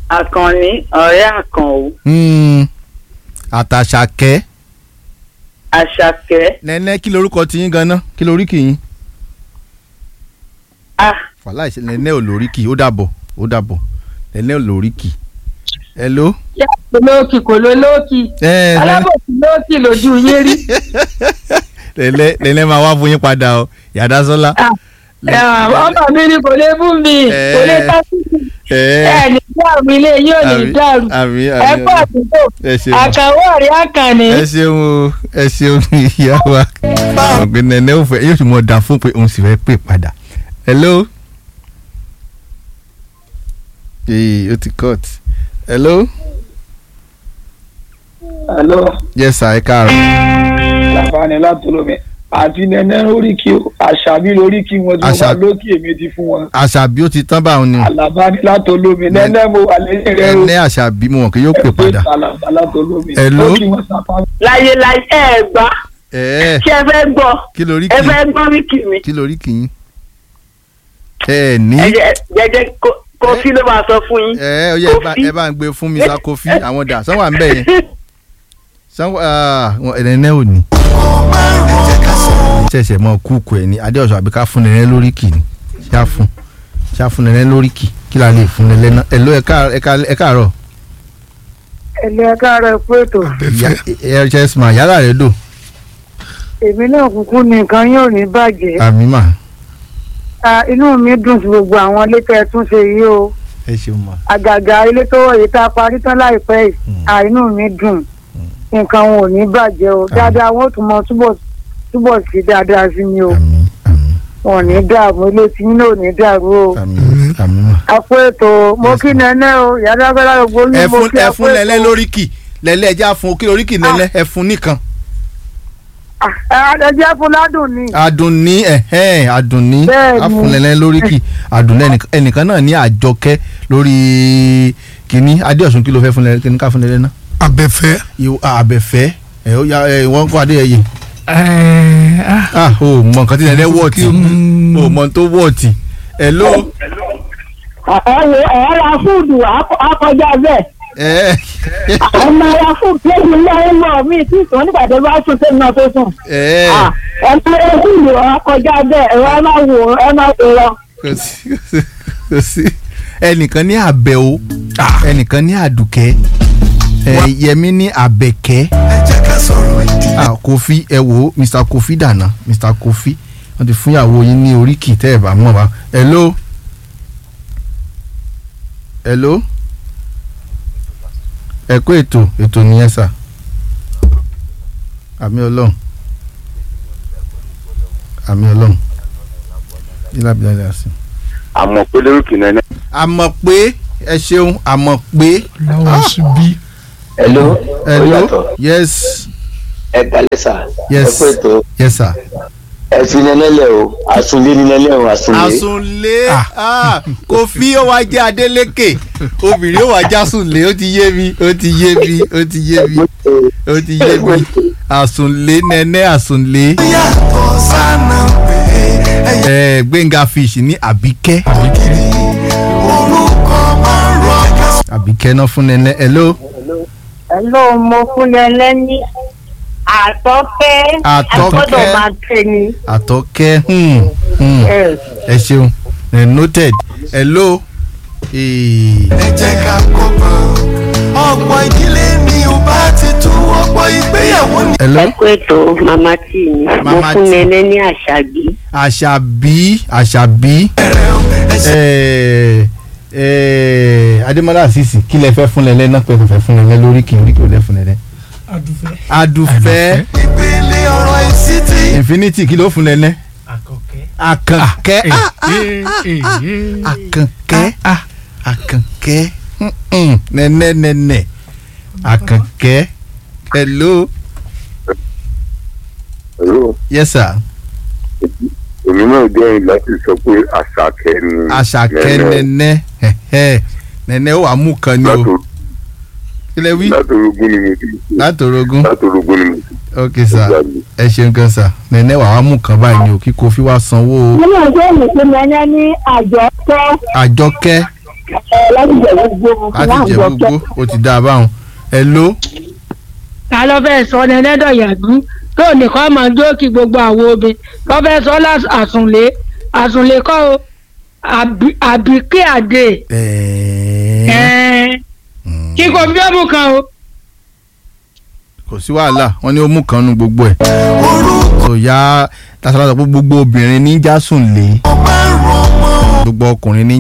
àkànní ọ̀rẹ́ àkànó Hmm, àtàṣàkẹ́ àṣàkẹ́ nẹ́nẹ́ kí lorúkọ ti yín ganan kí lóríkì yín ah wàhálà ìṣe nẹ́nẹ́ ò lóríkì ó dàbọ̀ ó dàbọ̀ nẹ́nẹ́ ò lóríkì hello. lóòkì kò ló lóòkì ẹ ẹ alábòsí lóòkì lójú yín rí nẹ́nẹ́ nẹ́nẹ́ máa wá fún yín padà o yàda sọ́lá. Ah, ọmọ mi ni kò lè bú mi kò lè Eh. tásìkò ẹ ẹ ní dàrú ilé yóò ní Àmì- dàrú àmì ẹ àmì pọ̀ àdúgbò ẹ ṣeun àkàwé ọ̀rẹ́ àkànní ẹ ṣeun o ẹ ṣeun ìyá wa ọ̀gbìn nẹ́nẹ́ ò fẹ́ yóò sì mọ̀ dà fún pé òun sì fẹ́ pè padà hello. ee ó ti cut hello. Hello, yes sir ẹ káàárọ̀. láǹfààní látọlọmẹ àti nẹnẹ lóríkì o àṣàbí lóríkì wọn tí wọn Àṣà- bá lókì èmi ti fún wọn àṣàbí ó ti tán báwọn ni àlàbáni látọlọmẹ nẹnẹ mo wà lẹ́yìn rẹ o ẹnẹ́ àṣàbí mo mọ̀ pé yóò pè padà. àlàbá látọlọmẹ Hello? lókì wọn sápá láyé láyé ẹ gbọ́ ẹ kí ẹ fẹ́ gbọ́ kí lórí ẹ kì fẹ́ gbọ́ wíkì mi kí lórí kì í. ẹ ní ẹ jẹ́ jẹ́jẹ́ kó- kófí ló máa sọ fún yín ẹ ó yẹ ẹ bá- ẹ bá ń gbé fún mi sa kofi àwọn dà sanwó à ń bẹ̀ yẹn sanwó ẹnẹ́nẹ́ ò ní. ṣẹ̀ṣẹ̀ mọ kúùkù ẹ̀ ní adéọ̀sọ̀ àbí ká fún nẹ́nẹ́ lórí kì ní ṣá fún ṣá fún nẹ́nẹ́ lórí kì kí la lè fún nẹ́nẹ́ náà ẹ ló ẹ káàárọ̀ ẹ ká- ẹ káàárọ̀ ẹ̀lẹ́ ẹ̀káàrọ̀ ẹ̀kú ètò Ìyá- ẹ ẹ ṣe sùn yàrá rẹ dò èmi náà kúkú ní nǹkan yóò ní bàjẹ́ àmì mà Ah, inú mi dùn sí gbogbo àwọn ilé tẹ́ ẹ tún ṣe yìí o ẹ ṣeun mà. àgàgà ilé tó wọ̀ yìí tá a parí tán láìpẹ́ yìí Ah, inú mi dùn nǹkan wọn ò ní bàjẹ́ o dáadáa wọn ò tún mọ túbọ̀ túbọ̀ sí dáadáa sí mi o àmì àmì wọn ò ní dààmú ilé tí yín náà ò ní dàrú o àmì àmì mà. àpò ètò mo kí nẹ́nẹ́ o yàrá gbọ́dọ̀ gbogbo ẹ yín mo fún kí ẹ àpò fún lẹ́lẹ́ ètò lórí kì lẹ́lẹ́ ẹja fún kí lórí kì lẹ́lẹ́ ẹ fún nìkan. ẹ̀ẹ́dẹ́jẹ́ fún ládùn ni adùnní ẹ̀hẹ́n adùnní Bẹ́ẹ̀ni. afúnlẹ̀lẹ̀ lórí kì adùnní ẹnìkan- ẹnìkan náà ní àjọkẹ́ lórí kínní adéọ̀sùn kí ló fẹ́ fúnlẹ̀ kínní ká fúnlẹ̀ náà. abẹ́fẹ́. ìwọ àbẹ̀fẹ́ ẹ̀ ó ya ẹ̀ wọ́n kọ́ adéyẹyẹ. ẹ̀ẹ́ ah, ah o mọ nǹkan tí lẹ́lẹ́ wọ̀ọ̀tì Mm. o mọ tó wọ̀ọ̀tì. ẹ̀ ló ẹ̀ẹ́dẹ́ ẹ̀ẹ́dẹ́ fúdù akọjá bẹ́ẹ̀ ẹ̀ ọmọ ẹ̀yà fúdù lẹ́yìn ilé ẹ̀ lọ mí tí ìtàn nígbà tó bá sùn sẹ́yìn náà tó sùn. ẹ̀ ẹ̀ka ẹ̀kú ìlú akọjá bẹ́ẹ̀ ẹ̀rọ ẹ̀ máa wò ẹ̀ máa wò lọ. kò sí kò sí kò sí ẹnìkan ní àbẹ̀wò ẹnìkan ní àdùkẹ́ ẹ̀ yẹmi ní àbẹ̀kẹ́. ah kofi ẹ wo mr kofi dànà mr kofi wọn ti fún ìyàwó yín ní oríkì tẹ́ ẹ bá mọ̀ wá hello hello ẹ kó ètò ètò nìyẹn sà àmì ọlọ́run àmì ọlọ́run ilá bí láyé àsìn. àmọ́ pé lórúkì náà ní. àmọ̀ pé ẹ ṣeun àmọ̀ pé lọ́wọ́ síbí. hello hello yes ẹ kalẹ sa Yes. ẹ pé tó yes sir. ẹ fi nẹnẹlẹ o àsunlé ní nẹnẹ o àsunlé. àsùnlé ah, Kofi ó wá jẹ́ Adélékè obìnrin ó wá jásùnlé ó ti yé mi ó ti yé mi ó ti yé mi ó ti yé mi àsùnlé nẹ́nẹ́ àsùnlé. ẹ Gbénga fish ní Àbíkẹ́ Àbíkẹ́ náà fún nẹ́nẹ́ hello ẹ̀lọ́ mo fún ẹ lẹ́ni àtọ́kẹ́ Àtọ́kẹ́. àgbọ́dọ̀ máa tẹ̀ ni. Àtọ́kẹ́ hmm, hmm, ẹ̀ ẹ ṣeun ẹ noted hello. Eh, ẹ jẹ́ ká kọ́gbọ́n ọ̀pọ̀ ìdílé ni ò bá ti tú ọ̀pọ̀ ìgbéyàwó ni. hello. ẹ kú ètò màmá tí mi mo Mama fún T. nẹ́nẹ́ ní àṣàbí àṣàbí àṣàbí ẹẹ ẹẹ adémọlá àṣìṣì kí lẹ fẹ́ fún lẹlẹ náà pé kò fẹ́ fún lẹlẹ lórí kì í rí kí o lẹ fún lẹlẹ. adùfẹ́. adùfẹ́ ìpele ọ̀rọ̀ ìsítì. infinity kí ló fún lẹlẹ. àkọ́kẹ́. àkànkẹ́ Eh, ah, ah, eh, eh, eh. àkànkẹ́ àkànkẹ́ mm-mm, nẹ́nẹ́ nẹ́nẹ́ àkànkẹ́ hello hello yes sir èmi náà jẹ́ láti sọ pé àṣàkẹ́ ni. àṣàkẹ́ nẹ́nẹ́ ẹ̀hẹ́, nẹ́nẹ́ ó wà mú kan ni o Látò- kí lẹ wí látòrógún ni mo ti. látòrógún. látòrógún ni mo ti. ok sir ẹ ṣeun gan sir nẹ̀nẹ́ wàá mú kan báyìí ni o kí Kofi wá sanwó nínú ìwé ìpè nẹ́nẹ́ ní àjọkẹ́ àjọkẹ́ láti jẹ̀wọ́ gbó láti jẹ gbogbo ó ti dáa báwọn ẹ ló ta ló fẹ́ sọ ní ẹlẹ́dọ̀ yàgbú tó nìkan máa jókì gbogbo àwọn obìnrin ló fẹ́ sọ lás- àsùnlé àsùnlé kọ́ o àbí- àbíkí àdè ẹ̀ẹ́n. kí kò fi ọmú kan o. kò sí wàhálà wọn ní ó mú kan nu gbogbo ẹ kò yá tasara sọ pé gbogbo obìnrin ní jásùn lé gbogbo ọkùnrin ní